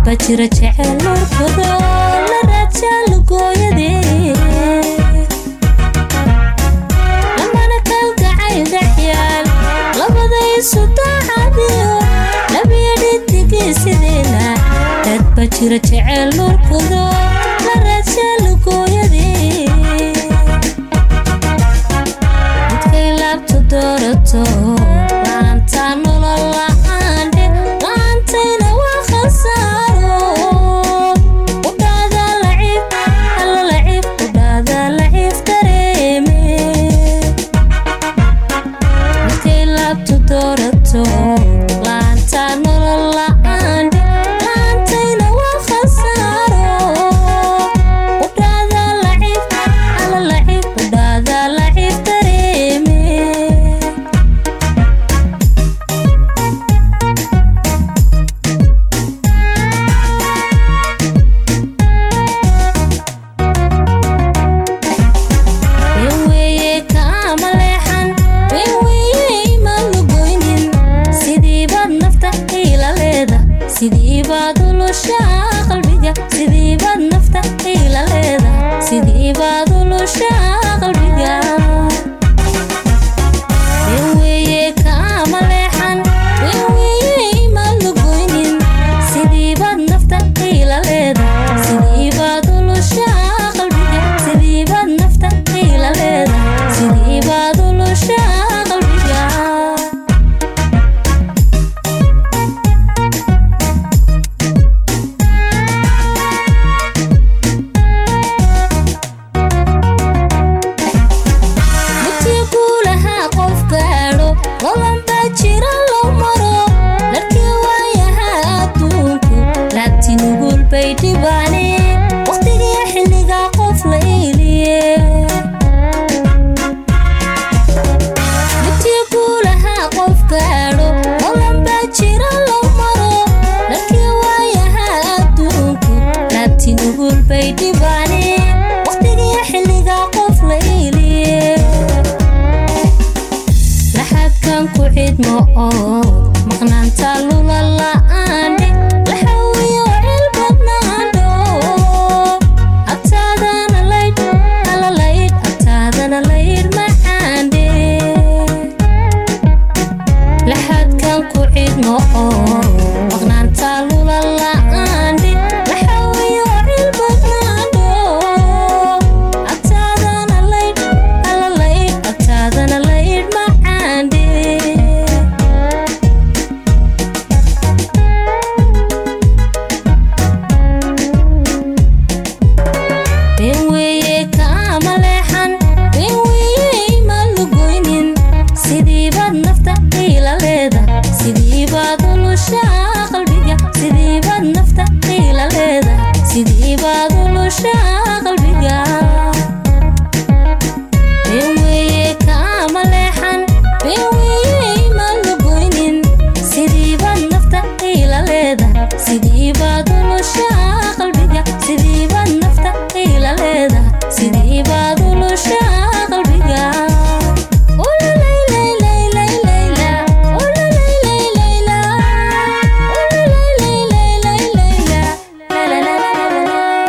dadba jira jecel nuurkado la raajaalugooyadee lamana kalgacayl dhexyaal labadaysu daacadiyo labiyo dhidigii sideena dadba jira jecel nuurkado la raajaalugooyadee midkay laabtu doorato laanta nolol la-aandhe laantayna waa khasaaro udhaada laciif alla laciif udhaada laciif dareeme midkay laabtu doorato laanta nolol la-aandhe laantayna waa khasaaro udhaada laciif alla laciif udhaada laciif dareeme been weeye kaama leexan been weeye ima lugoynin sidii baad nafta ila leeda sidii baad ulushaa qalbiga sidii baad nafta ila leeda sidii baad ulushaa qalbiga been weeye kaama leexan been weeye ima lugoynin sidii baad nafta ila leeda sidii baad ulushaa qalbiga sidii baad nafta ila leeda sidii baad ulushaa qalbiga mudkii guulahaa qof gaadho lolan baa jira loo maro larkii waayahaa adduunku laabti nugul bay dhibaaneen wakhtigii xilligaa qof la eeliye mudkii guulahaa qof gaadho lolan baa jira loo maro larkii waayahaa adduunku laabti nugul bay dhibaaneen wakhtigii xilligaa qof la eeliye laxadkan ku cidmo oo maqnaanta